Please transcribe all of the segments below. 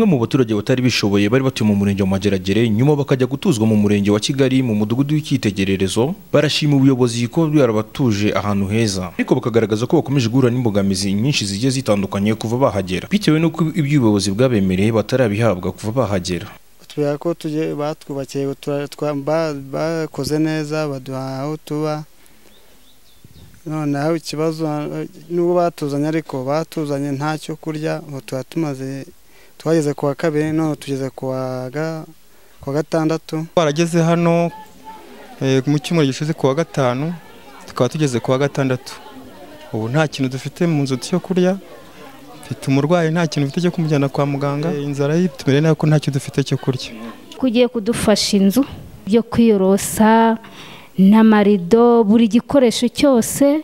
Bamwe mu baturage batari bishoboye bari batuye mu murenge wa Mageragere nyuma bakajya gutuzwa mu murenge wa Kigali mu mudugudu w'icyitegererezo barashima ubuyobozi ko bwarabatuje ahantu heza ariko bakagaragaza ko bakomeje guhura n'imbogamizi nyinshi zigiye zitandukanye kuva bahagera bitewe n'uko iby'ubuyobozi bwabemereye batarabihabwa kuva bahagera kutubwira ko tujye batwubakiye utura- twa- ba- bakoze neza baduha aho tuba noneho ikibazo eh, n'ubwo batuzanye ariko batuzanye nta cyo kurya ubu tuba tumaze twageze ku wa kabiri none tugeze ku wa ga- ku wa gatandatu twarageze hano eh, mu cyumweru gishize ku wa gatanu tukaba tugeze ku wa gatandatu ubu nta kintu dufite mu nzu cyo kurya mfite umurwayi nta kintu mfite cyo kumujyana kwa muganga Eh, inzara yitumire nayo ko ntacyo dufite cyo kurya kugiye kudufasha inzu yo kwiyorosa n'amarido buri gikoresho cyose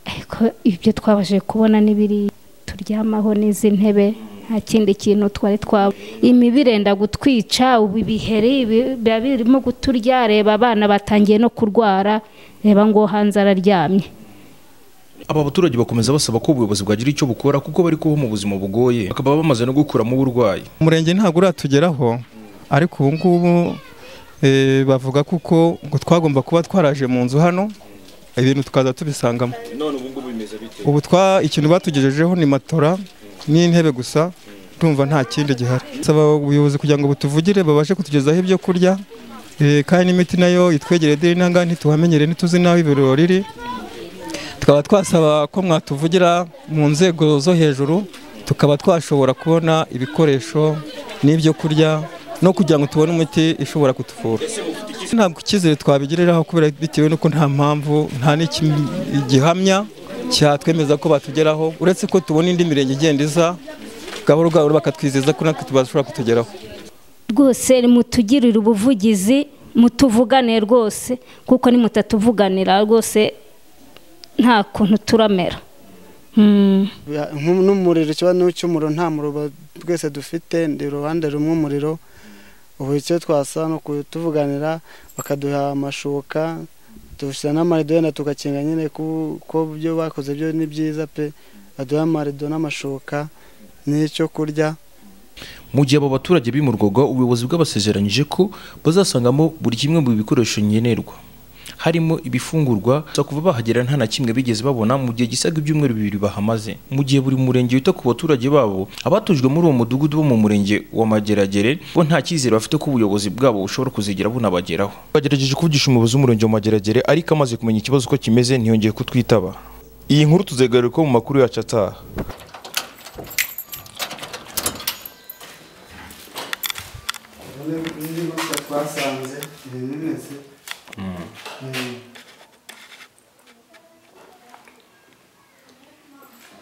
ariko ibyo twabashije kubona n'ibiri turyamaho n'izi ntebe nta kindi kintu twari twaba imibu irenda gutwica ubu ibiheri bi- biba birimo kuturya reba abana batangiye no kurwara reba ngo hanze araryamye aba baturage bakomeza basaba ko ubuyobozi bwagira icyo bukora kuko bari kubaho mu buzima bugoye bakaba bamaze no gukuramo uburwayi umurenge ntabwo uratugeraho ariko ubu ngubu eh, bavuga kuko ngo twagomba kuba twaraje mu nzu hano ibintu tukaza tubisangamo none ubu ngubu bimeze bite ubu twa ikintu batugejejeho ni matora n'intebe gusa ndumva nta kindi gihari saba ubuyobozi kugira ngo butuvugire babashe kutugezaho ibyo kurya eh, kandi n'imiti nayo itwegereye deni nanga ntituhamenyere ntituzi n'aho ibiriro riri tukaba twasaba ko mwatuvugira mu nzego zo hejuru tukaba twashobora kubona ibikoresho n'ibyo kurya no kugira ngo tubone imiti ishobora kutuvura ntabwo icyizere twabigiriraho kubera bitewe n'uko nta mpamvu nta n'igihamya cyatwemeza ko batugeraho uretse ko tubona indi mirenge igenda iza gahoro gahoro bakatwizeza ko natwe tubashobora kutugeraho rwose mutugirire ubuvugizi mutuvugane rwose kuko nimutatuvuganira rwose nta kuntu turamera Mm. Ya- nku- n'umuriro ikibazo cy'umuriro nta muriro ba- twese dufite ndi uruhande rumwe umuriro ubu icyo twasaba ni kutuvuganira bakaduha amashuka dushyira n'amarido yenda tugakinga nyine ku- ko byo bakoze byo ni byiza pe baduha amarido n'amashuka n'icyo kurya Mu gihe abo baturage bimurwaga ubuyobozi bwabasezeranyije ko bazasangamo buri kimwe mu bikoresho nkenerwa harimo ibifungurwa gusa kuva bahagera nta na kimwe bigeze babona mu gihe gisaga ibyumweru bibiri bahamaze mu gihe buri murenge wita ku baturage babo abatujwe muri uwo mudugudu bo mu murenge wa Mageragere bo nta cyizere bafite ko ubuyobozi bwabo bushobora kuzigera bunabageraho bagerageje kuvugisha umuyobozi w'umurenge wa Mageragere ariko amaze kumenya ikibazo uko kimeze ntiyongeye kutwitaba iyi nkuru tuzegaruka mu makuru yacu ataha twasanze